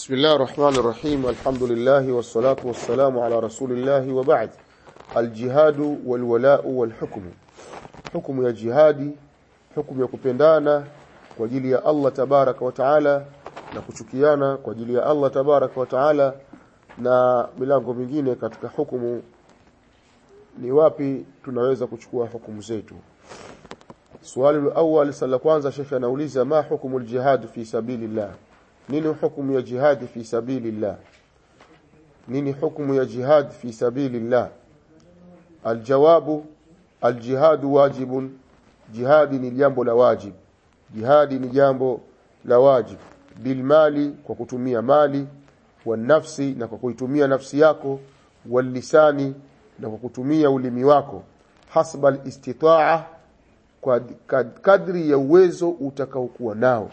بسم الله الرحمن الرحيم الحمد لله والصلاة والسلام على رسول الله وبعد الجهاد والولاء والحكم حكم يا جهادي حكم ya kupendana kwa ajili ya Allah tabaraka wa taala na kuchukiana kwa ajili ya Allah tabaraka wa taala na milango mingine katika hukumu ni wapi tunaweza kuchukua hukumu zetu swali la awali sala kwanza shekhe anauliza ma hukumu aljihad fi sabilillah nini hukumu ya jihad fi sabilillah nini hukumu ya jihad fi sabilillah aljawabu aljihad wajibun jihadi ni jambo la wajib jihadi ni jambo la wajib bilmali kwa kutumia mali wa nafsi na kwa kuitumia nafsi yako walisani na kwa kutumia ulimi wako hasba alistitaa kwa kadri ya uwezo utakaokuwa nao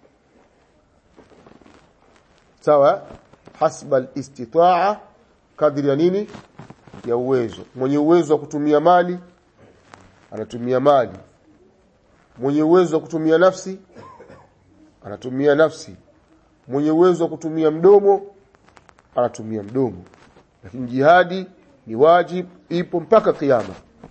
sawa hasba alistitaa kadri ya nini ya uwezo mwenye uwezo wa kutumia mali anatumia mali mwenye uwezo wa kutumia nafsi anatumia nafsi mwenye uwezo wa kutumia mdomo anatumia mdomo lakini jihadi ni wajib ipo mpaka kiyama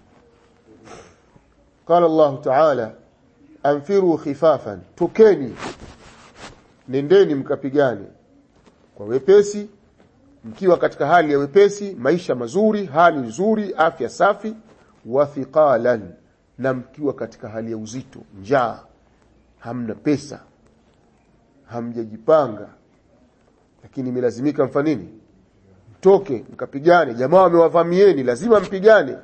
قال الله تعالى anfiru khifafan tokeni nendeni mkapigane kwa wepesi mkiwa katika hali ya wepesi maisha mazuri hali nzuri afya safi wa thiqalan na mkiwa katika hali ya uzito njaa hamna pesa hamjajipanga lakini imelazimika mfanini mtoke mkapigane jamaa wamewavamieni lazima mpigane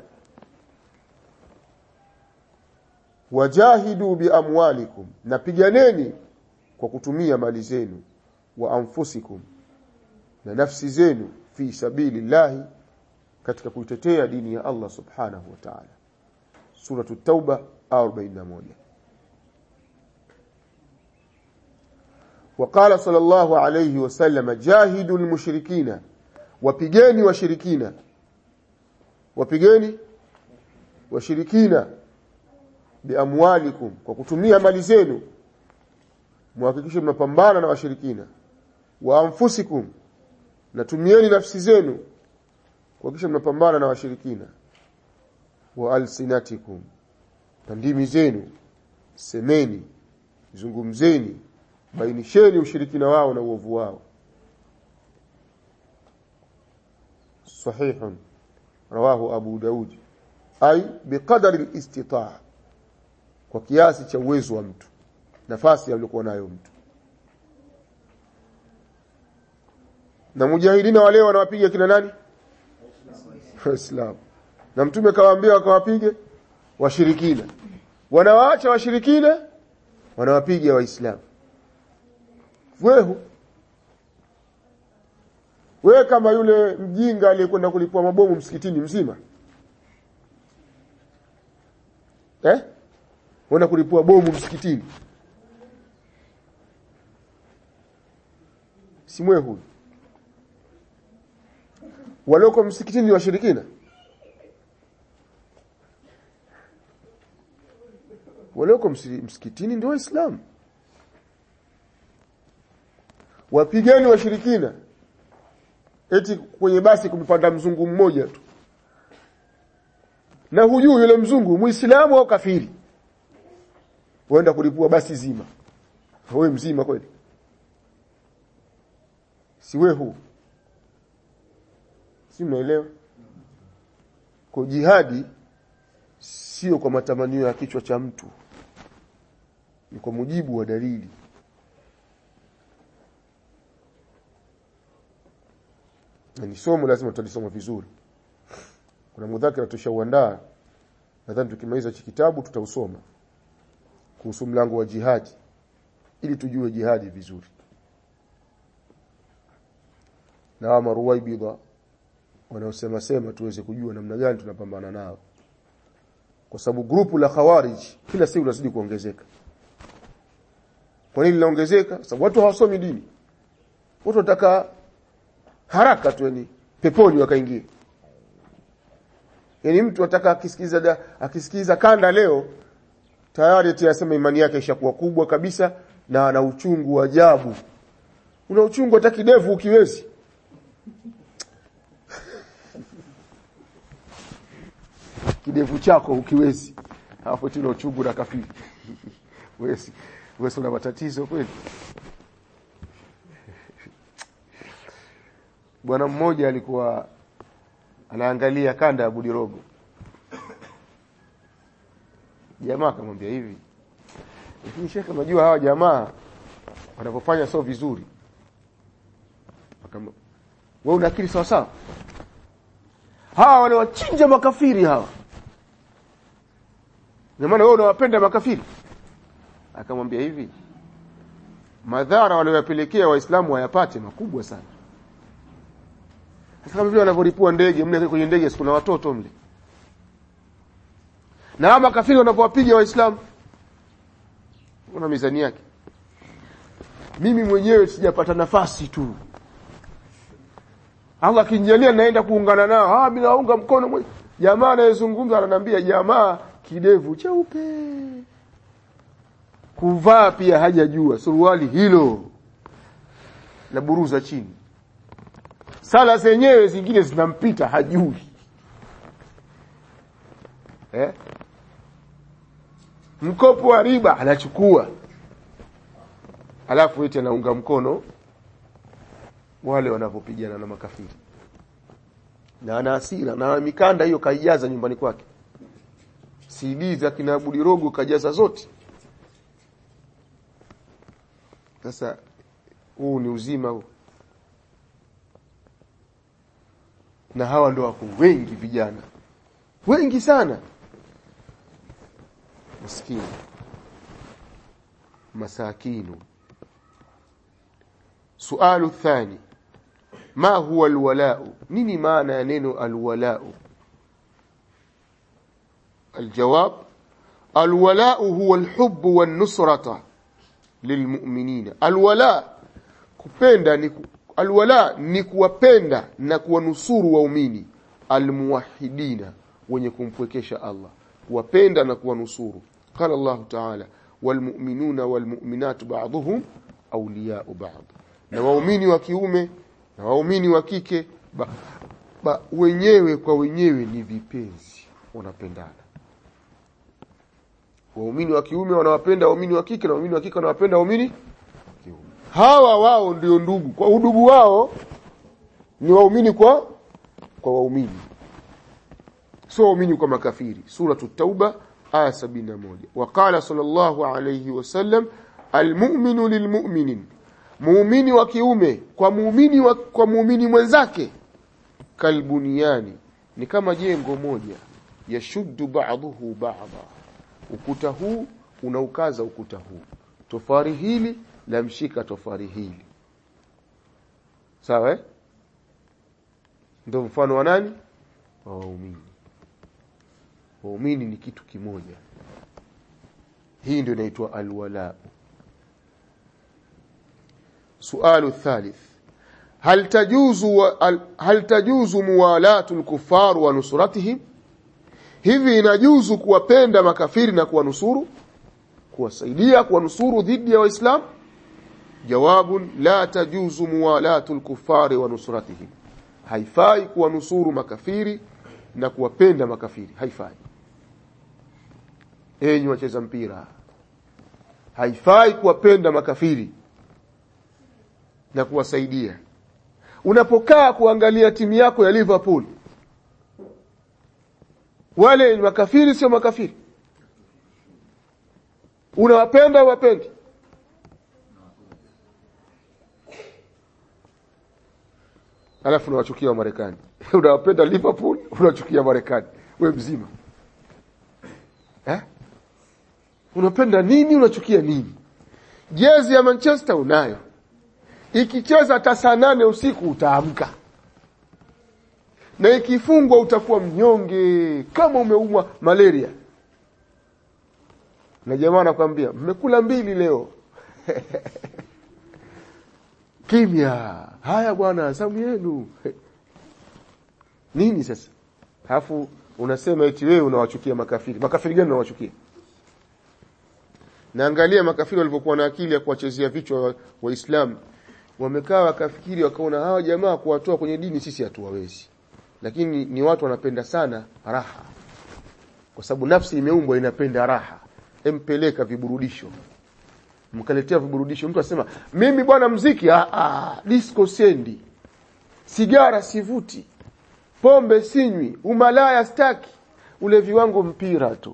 wajahidu biamwalikum napiganeni kwa kutumia mali zenu wa anfusikum na nafsi zenu fi sabilillahi katika kuitetea dini ya Allah subhanahu wa ta'ala suratu tauba 41 وقال صلى الله عليه وسلم جاهدوا المشركين wapigeni washirikina wapigeni washirikina biamwalikum kwa kutumia mali zenu muhakikishe mnapambana na washirikina wa anfusikum natumieni nafsi zenu kuhakikisha mnapambana na washirikina wa alsinatikum na ndimi zenu semeni zungumzeni bainisheni ushirikina wao na uovu wao صحيح رواه أبو داود أي بقدر الاستطاعة kwa kiasi cha uwezo wa mtu nafasi aliyokuwa nayo mtu na mujahidina wale wanawapiga kina nani waislamu na mtume kawaambia wakawapige washirikina wanawaacha washirikina wanawapiga waislamu wehu wewe kama yule mjinga aliyekwenda kulipua mabomu msikitini mzima eh wenda kulipua bomu msikitini si mwe huyu walioko msikitini ni washirikina walioko msikitini ndio waislamu wapigeni washirikina eti kwenye basi kumpanda mzungu mmoja tu na hujui yule mzungu muislamu au kafiri waenda kulipua basi zima wewe mzima kweli si wewe huu si mnaelewa kwa jihadi sio kwa matamanio ya kichwa cha mtu ni kwa mujibu wa dalili na ni somo lazima tutalisoma vizuri kuna mudhakira tushauandaa nadhani tukimaliza hiki kitabu tutausoma kuhusu mlango wa jihadi ili tujue jihadi vizuri na wa maruwaibidha wanaosema sema tuweze kujua namna gani tunapambana nao kwa sababu grupu la khawarij kila siku lazidi kuongezeka kwa nini linaongezeka sababu watu hawasomi dini watu wataka haraka tu yani peponi wakaingia yani mtu ataka akisikiza akisikiza kanda leo tayari ati asema imani yake ishakuwa kubwa kabisa na ana uchungu wa ajabu una uchungu hata kidevu ukiwezi kidevu chako ukiwezi hapo tuna uchungu na kafiri wesi wesi una matatizo kweli bwana mmoja alikuwa anaangalia kanda ya budirogo jamaa akamwambia hivi lakini shekhe unajua hawa jamaa wanapofanya sio vizuri akam wewe una akili sawa sawa hawa wanawachinja makafiri hawa na maana wewe unawapenda makafiri akamwambia hivi madhara waliyopelekea waislamu wayapate makubwa sana sasa kama vile wanavyoripua ndege mle kwenye ndege kuna watoto mle na hawa makafiri wanapowapiga waislamu una mizani yake mimi mwenyewe sijapata nafasi tu Allah akinijalia naenda kuungana nao ah mimi naunga mkono mwe. jamaa anayezungumza ananiambia jamaa kidevu cheupe kuvaa pia hajajua suruali hilo la buruza chini sala zenyewe zingine zinampita hajui eh? mkopo wa riba anachukua alafu eti anaunga mkono wale wanavyopigana na makafiri na ana hasira na mikanda hiyo kaijaza nyumbani kwake CD za kina Budirogo kajaza zote sasa huu ni uzima huu na hawa ndo wako wengi vijana wengi sana maskini masakinu sualu thani ma huwa alwalau nini maana ya neno alwalau الجواب الولاء هو الحب والنصرة للمؤمنين الولاء kupenda ni alwala ni kuwapenda na kuwanusuru waumini almuwahidina wenye kumpwekesha Allah kuwapenda na kuwanusuru qala Allah ta'ala walmu'minuna walmu'minatu ba'dhuhum awliya'u ba'd na waumini wa kiume na waumini wa kike ba, ba, wenyewe kwa wenyewe ni vipenzi wanapendana waumini wa kiume wanawapenda waumini wa kike na waumini wa kike wanawapenda waumini kiume hawa wao ndio ndugu kwa udugu wao ni waumini kwa kwa waumini sio waumini kwa makafiri suratu tauba aya 71 waqala sallallahu alayhi wasallam almu'minu lilmu'minin muumini wa kiume kwa muumini wa, kwa muumini mwenzake kalbuniani ni kama jengo moja yashuddu ba'dahu ba'dha ukuta huu unaukaza ukuta huu tofari hili lamshika tofari hili sawa eh ndio mfano wa nani wa waumini waumini ni kitu kimoja hii ndio inaitwa alwala sualu الثالث هل تجوز هل تجوز موالاه الكفار ونصرتهم hivi inajuzu kuwapenda makafiri na kuwanusuru kuwasaidia kuwanusuru dhidi ya waislamu jawabun la tajuzu muwalatu lkufari wa nusratihim haifai kuwanusuru makafiri na kuwapenda makafiri haifai enyi wacheza mpira haifai kuwapenda makafiri na kuwasaidia unapokaa kuangalia timu yako ya Liverpool wale ni makafiri sio makafiri unawapenda wapendi alafu unawachukia wa Marekani unawapenda Liverpool unachukia Marekani we mzima eh? unapenda nini unachukia nini jezi ya Manchester unayo ikicheza hata saa nane usiku utaamka na ikifungwa utakuwa mnyonge kama umeumwa malaria na jamaa anakwambia mmekula mbili leo kimya haya bwana zamu yenu nini sasa alafu unasema eti wewe unawachukia makafiri makafiri gani unawachukia naangalia makafiri walivyokuwa na akili ya kuwachezea vichwa waislamu wamekaa wakafikiri wakaona hawa jamaa kuwatoa kwenye dini sisi hatuwawezi lakini ni watu wanapenda sana raha kwa sababu nafsi imeumbwa inapenda raha empeleka viburudisho mkaletea viburudisho mtu asema mimi bwana mziki ah, ah, disco sendi sigara sivuti pombe sinywi umalaya staki ulevi wangu mpira tu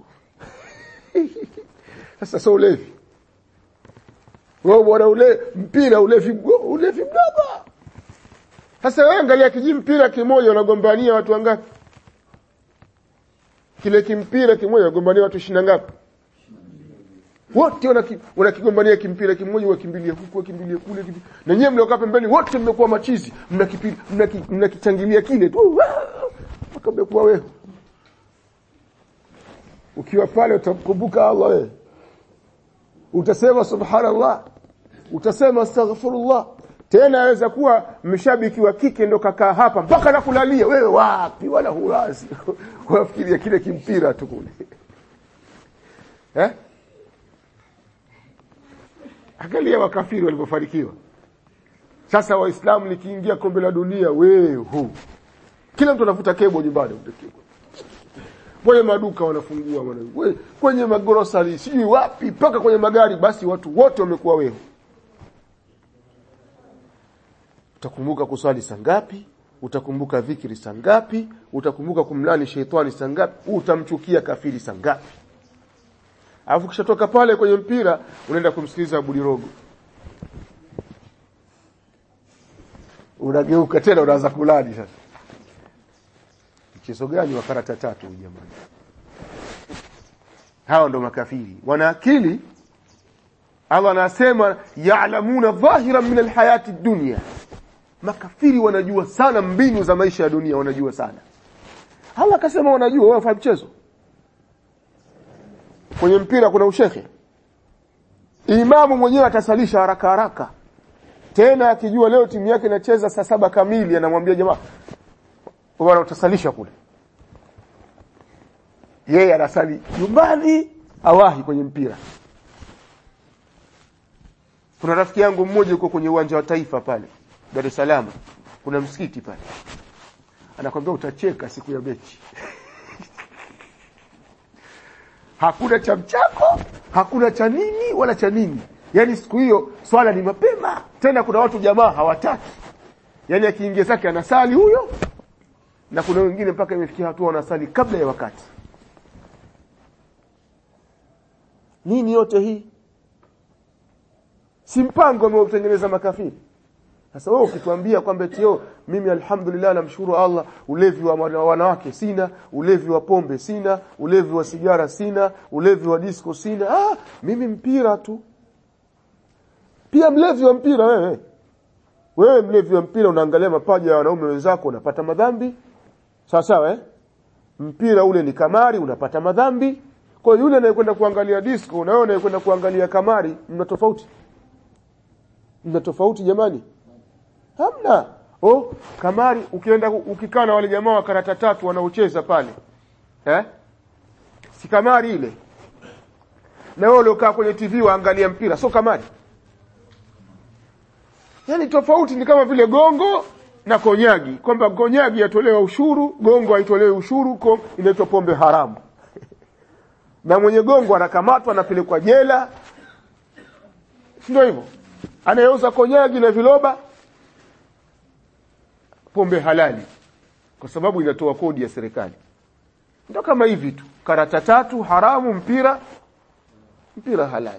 sasa so ulevi wewe bwana ule mpira ulevi ulevi mdogo sasa wewe angalia kiji mpira kimoja unagombania watu wangapi kile kimpira kimoja unagombania watu 20 ngapi wote wanakigombania kimpira kimoja wakimbilia huku wakimbilia kule na nyewe mliokaa pembeni wote mmekuwa machizi mnakichangilia kile tu akamekuwa wewe ukiwa pale utamkumbuka Allah wewe utasema subhanallah utasema astaghfirullah tena aweza kuwa mshabiki wa kike ndo kakaa hapa mpaka nakulalia wewe wapi wala hurazi wafikiria kile kimpira tu kule eh angalia wakafiri walivyofanikiwa sasa waislamu likiingia kombe la dunia wewe kila mtu anavuta kebo nyumbani kwenye maduka wanafungua wana, kwenye magrosari sijui wapi mpaka kwenye magari basi watu wote wamekuwa wewe utakumbuka kuswali saa ngapi utakumbuka dhikri saa ngapi utakumbuka kumlani sheitani saa ngapi utamchukia kafiri saa ngapi alafu kishatoka pale kwenye mpira unaenda kumsikiliza Abudirogo unageuka tena unaanza kulani sasa mchezo gani wa karata tatu jamani hawa ndo makafiri wana akili Allah anasema ya'lamuna dhahiran min alhayati dunya makafiri wanajua sana mbinu za maisha ya dunia wanajua sana Allah akasema wanajua wao wafahamu mchezo kwenye mpira kuna ushekhe imamu mwenyewe atasalisha haraka haraka tena akijua leo timu yake inacheza saa saba kamili anamwambia jamaa bwana utasalisha kule yeye anasali nyumbani awahi kwenye mpira kuna rafiki yangu mmoja yuko kwenye uwanja wa taifa pale Dar es Salaam kuna msikiti pale anakwambia utacheka siku ya mechi hakuna cha mchako hakuna cha nini wala cha nini yani siku hiyo swala ni mapema tena kuna watu jamaa hawataki yani akiingia zake anasali huyo na kuna wengine mpaka imefikia hatua wanasali kabla ya wakati nini yote hii si mpango ameutengeneza makafiri sasa wewe ukituambia kwamba tio mimi alhamdulillah namshukuru Allah ulevi wa wanawake sina ulevi wa pombe sina ulevi wa sigara sina ulevi wa disco sina ah mimi mpira tu pia mlevi wa mpira wewe wewe mlevi wa mpira unaangalia mapaja ya wanaume wenzako unapata madhambi sawa sawa eh mpira ule ni kamari unapata madhambi kwa hiyo yule anayekwenda kuangalia disco na wewe unayekwenda kuangalia kamari mna tofauti mna tofauti jamani hamna oh kamari ukienda ukikaa na wale jamaa wa karata tatu wanaocheza pale eh si kamari ile na wewe uliokaa kwenye TV waangalia mpira sio kamari yani tofauti ni kama vile gongo na konyagi kwamba konyagi yatolewa ushuru gongo haitolewi ushuru inaitwa pombe haramu na mwenye gongo anakamatwa anapelekwa jela ndio hivyo anayeuza konyagi na viloba pombe halali kwa sababu inatoa kodi ya serikali ndio kama hivi tu karata tatu haramu mpira mpira halali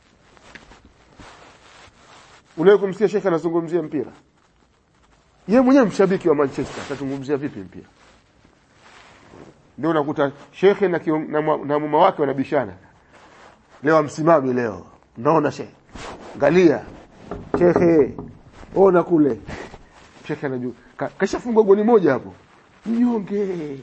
Unawe kumsikia shekhe anazungumzia mpira yeye mwenyewe mshabiki wa Manchester atazungumzia vipi mpira ndio unakuta shekhe na, kion, na, na mama wake wanabishana leo amsimami leo naona shekhe angalia shekhe ona kule shekhe anajua Ka, kashafungwa goli moja hapo mnyonge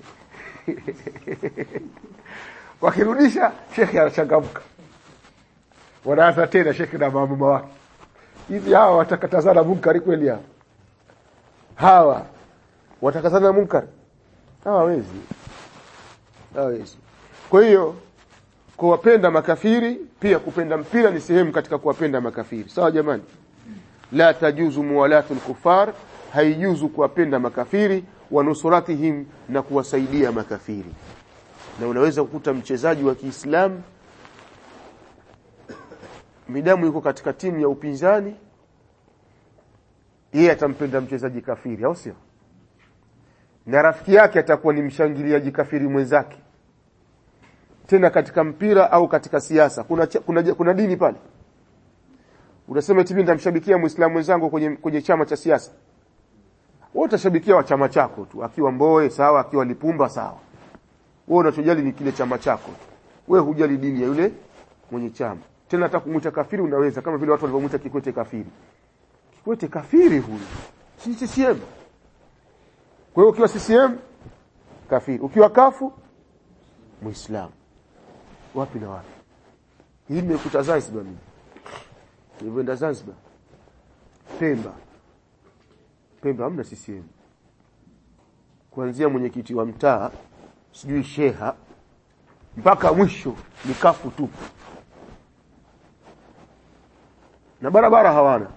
wakirudisha shekhe anachangamka wanaanza tena shekhe na mama wake hivi hawa watakatazana munkari kweli hawa hawa watakatazana munkari hawawezi hawawezi kwa hiyo kuwapenda makafiri pia kupenda mpira ni sehemu katika kuwapenda makafiri sawa jamani la tajuzu muwalatu al-kuffar haijuzu kuwapenda makafiri wa nusuratihim na kuwasaidia makafiri na unaweza kukuta mchezaji wa Kiislamu midamu yuko katika timu ya upinzani yeye atampenda mchezaji kafiri au sio na rafiki yake atakuwa ni mshangiliaji kafiri mwenzake tena katika mpira au katika siasa kuna kuna, kuna dini pale unasema eti mimi nitamshabikia muislamu mwenzangu kwenye kwenye chama cha siasa wewe utashabikia wa chama chako tu akiwa Mboe sawa akiwa Lipumba sawa wewe unachojali ni kile chama chako tu wewe hujali dini ya yule mwenye chama tena hata kumuita kafiri unaweza kama vile watu walivyomuita Kikwete kafiri Kikwete kafiri huyu si CCM kwa hiyo ukiwa CCM kafiri ukiwa kafu muislamu wapi na wapi hii nimekuta Zanzibar mimi nilienda Zanzibar Pemba Pemba hamna CCM kuanzia mwenyekiti wa mtaa sijui sheha mpaka mwisho ni kafu tupu na barabara hawana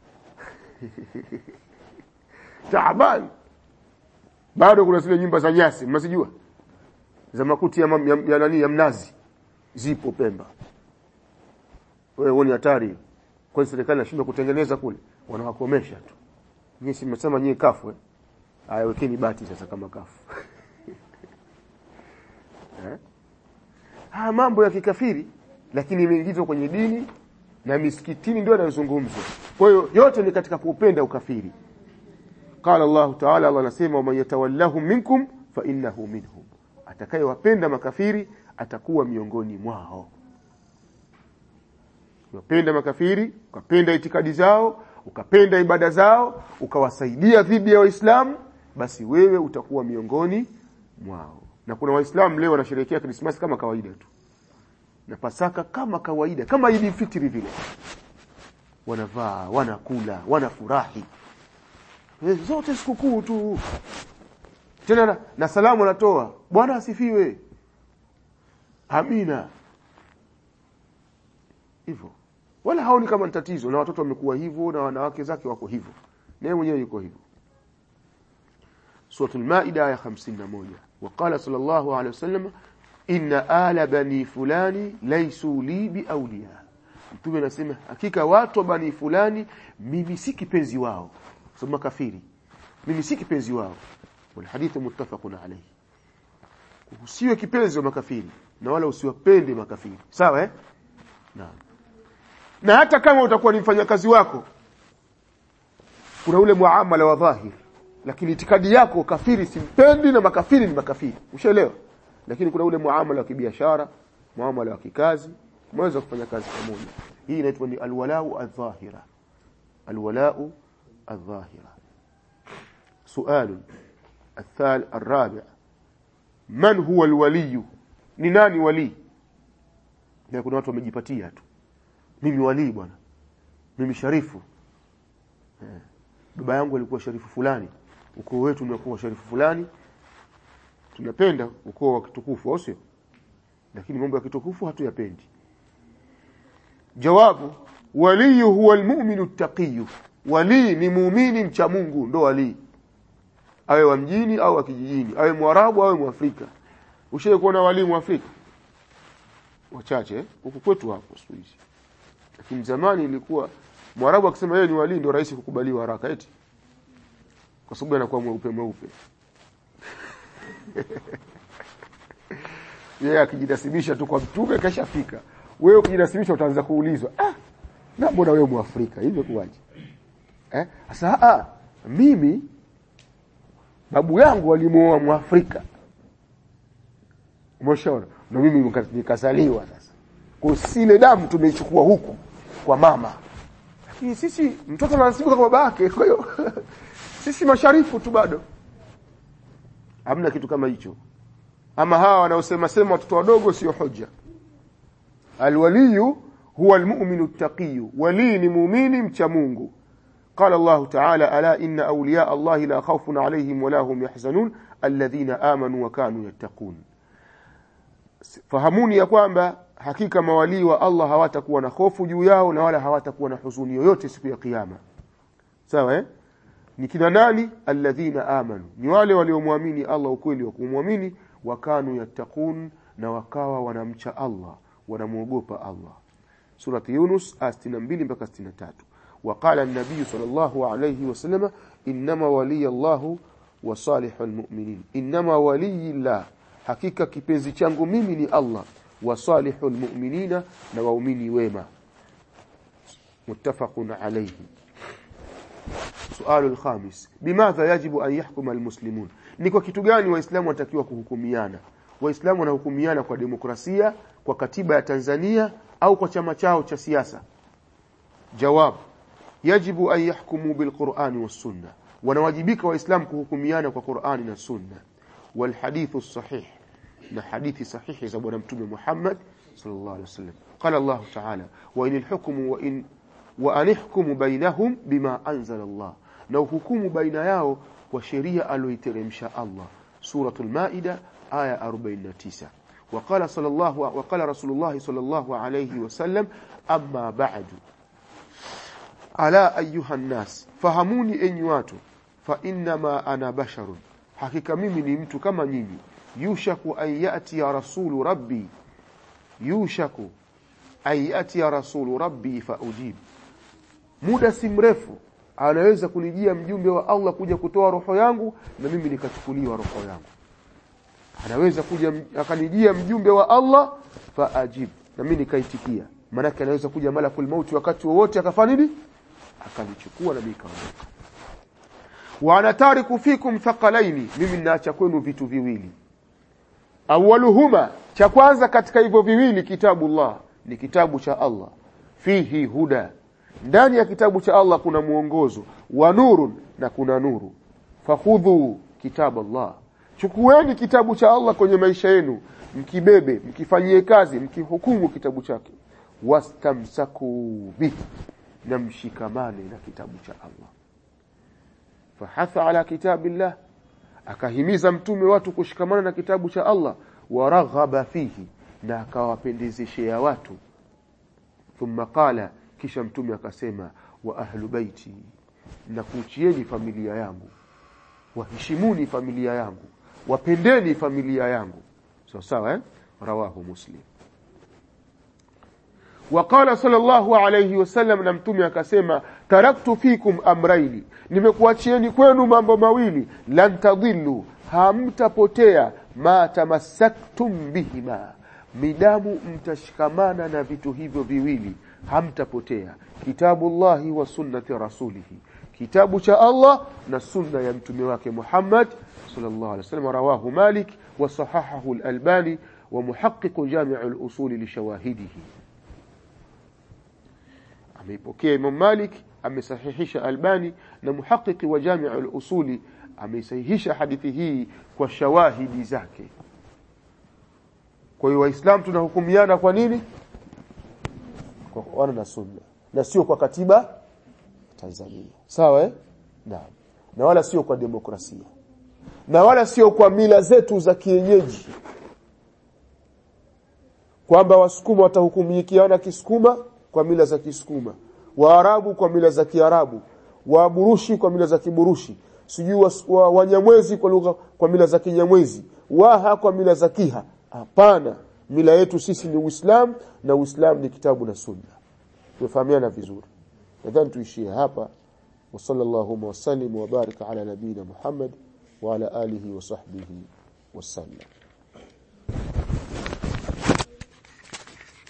taabani bado kuna zile nyumba za nyasi mnazijua za makuti ya, ya, ya nani ya mnazi zipo Pemba wewe uone hatari kwa serikali inashindwa kutengeneza kule wanawakomesha tu nyinyi si mmesema nyinyi kafu eh haya wekeni bati sasa kama kafu eh haya mambo ya kikafiri lakini imeingizwa kwenye dini na misikitini ndio yanazungumzwa kwa hiyo yote ni katika kuupenda ukafiri qala Allah ta'ala Allah anasema man yatawallahum minkum fa innahu minhum atakayewapenda makafiri atakuwa miongoni mwao ukapenda makafiri ukapenda itikadi zao ukapenda ibada zao ukawasaidia dhidi ya waislamu basi wewe utakuwa miongoni mwao na kuna waislamu leo wanasherehekea krismasi kama kawaida tu na pasaka kama kawaida kama idi fitri vile wanavaa wanakula wanafurahi zote sikukuu tu tena na, na salamu anatoa bwana asifiwe amina hivyo wala haoni kama tatizo na watoto wamekuwa hivyo na wanawake zake wako hivyo na yeye mwenyewe yuko hivyo suratul maida aya 51 وقال صلى الله عليه وسلم إن آل بني فلان ليسوا لي بأولياء mtume anasema hakika watu wa bani fulani mimi si kipenzi wao sema kafiri mimi si kipenzi wao wal hadithu muttafaqun alayhi usiwe kipenzi wa makafiri na wala usiwapende makafiri sawa eh naam na hata kama utakuwa ni mfanyakazi wako kuna ule muamala wa dhahir lakini itikadi yako kafiri simpendi na makafiri ni makafiri ushaelewa lakini kuna ule muamala wa kibiashara muamala wa kikazi mweza kufanya kazi pamoja hii inaitwa ni alwalau adh-dhahira alwalau adh-dhahira سؤال الثال الرابع من هو الولي ni nani wali na kuna watu wamejipatia tu mimi wali bwana mimi sharifu eh. baba yangu alikuwa sharifu fulani ukoo wetu unakuwa sharifu fulani tunapenda ukoo wa kitukufu au sio lakini mambo ya kitukufu hatuyapendi jawabu wali huwa almu'minu taqiy wali ni muumini mcha Mungu ndo wali awe wa mjini au wa kijijini awe mwarabu awe mwafrika ushaye kuona wali mwafrika wachache huku kwetu hapo siku hizi lakini zamani ilikuwa mwarabu akisema yeye ni wali ndio rahisi kukubaliwa haraka eti kwa sababu anakuwa mweupe mweupe yeye akijinasibisha tu kwa mtume kashafika wewe ukijinasibisha utaanza kuulizwa ah na mbona wewe muafrika hivyo kuwaje eh sasa ah mimi babu yangu alimuoa muafrika umeshaona na mimi nikazaliwa sasa kwa sile damu tumeichukua huku kwa mama lakini sisi mtoto anasibika kwa baba yake kwa hiyo sisi masharifu tu bado hamna kitu kama hicho ama hawa wanaosema sema watoto wadogo sio hoja alwaliyu huwa almu'minu taqiyu wali ni muumini mcha Mungu قال الله تعالى ألا إن أولياء الله لا خوف عليهم ولا هم يحزنون الذين آمنوا وكانوا يتقون fahamuni ya kwamba hakika mawalii wa Allah hawatakuwa na hofu juu yao na wala hawatakuwa na huzuni yoyote siku ya kiyama sawa eh ni kina nani alladhina amanu ni wale waliomwamini Allah ukweli wa kumwamini wakanu yattaqun na wakawa wanamcha Allah wanamuogopa Allah surati Yunus 62 mpaka 63 وقال النبي صلى الله عليه وسلم إنما ولي الله وصالح المؤمنين إنما ولي الله hakika kipenzi changu mimi ni Allah wa salihul mu'minina na waumini wema muttafaqun alayhi sualu alkhamis bimadha yajibu an yahkuma almuslimun ni kwa kitu gani waislamu watakiwa kuhukumiana waislamu wanahukumiana kwa demokrasia kwa katiba ya Tanzania au kwa chama chao cha siasa jawab yajibu an yahkumu bilqur'ani was-sunnah wanawajibika waislamu kuhukumiana kwa Qur'ani na sunna والحديث الصحيح na hadithi sahihi za bwana mtume Muhammad sallallahu alaihi wasallam qala Allah ta'ala wa inil hukmu wa in wa anihkumu bainahum bima anzala Allah na uhukumu baina yao kwa sheria aliyoiteremsha Allah suratul maida aya 49 وقال صلى الله وقال رسول الله صلى الله عليه وسلم اما بعد ala ayuha nnas fahamuni enyi watu fa innama ana basharun hakika mimi ni mtu kama nyinyi yushaku an yati ya rasulu rabbi yushaku an yati ya rasulu rabbi fa ujib muda si mrefu anaweza kunijia mjumbe wa Allah kuja kutoa roho yangu na mimi nikachukuliwa roho yangu anaweza kuja akanijia mjumbe wa Allah fa ajib na mimi nikaitikia maana anaweza kuja malakul mauti wakati wowote akafanya nini akanichukua na mimi kaondoka wa anatariku fikum thaqalaini mimi ninaacha kwenu vitu viwili awaluhuma cha kwanza katika hivyo viwili kitabullah ni kitabu cha Allah fihi huda ndani ya kitabu cha Allah kuna muongozo wa nurun na kuna nuru fakhudhu kitab Allah chukueni kitabu cha Allah kwenye maisha yenu mkibebe mkifanyie kazi mkihukumu kitabu chake wastamsaku bihi na mshikamane na kitabu cha Allah fahatha ala kitabillah akahimiza mtume watu kushikamana na kitabu cha Allah waraghaba fihi na akawapendezeshea watu thumma qala kisha mtume akasema wa ahlu baiti na kuchieni familia yangu waheshimuni familia yangu wapendeni familia yangu sawa sawa eh rawahu muslim وقال صلى الله عليه وسلم na mtume akasema taraktu fikum amraini nimekuachieni kwenu mambo mawili lan tadhillu hamtapotea ma tamassaktum bihima midamu mtashikamana na vitu hivyo viwili hamtapotea kitabullahi wa sunnati rasulihi kitabu cha Allah na sunna ya mtume wake Muhammad sallallahu alaihi wasallam rawahu Malik wa sahahahu al-Albani wa muhaqqiq jami' al-usul li shawahidihi ameipokea Imam Malik amesahihisha Albani na muhaqiqi wa Jami' al-Usuli ameisahihisha hadithi hii kwa shawahidi zake kwa hiyo waislamu tunahukumiana kwa nini kwa Qur'an na Sunna na sio kwa katiba Tanzania sawa eh naam na wala sio kwa demokrasia na wala sio kwa mila zetu za kienyeji kwamba wasukuma watahukumikiana kisukuma kwa mila za Kisukuma, Waarabu kwa mila za Kiarabu, Waburushi kwa mila za Kiburushi, sijui wa, Wanyamwezi kwa lugha kwa mila za Kinyamwezi, Waha kwa mila za Kiha. Hapana, mila yetu sisi ni Uislamu na Uislamu ni kitabu na Sunna. Tumefahamiana vizuri. Nadhani tuishie hapa. Wa sallallahu wa sallim wa baraka ala nabina Muhammad wa ala alihi wa sahbihi wasallam.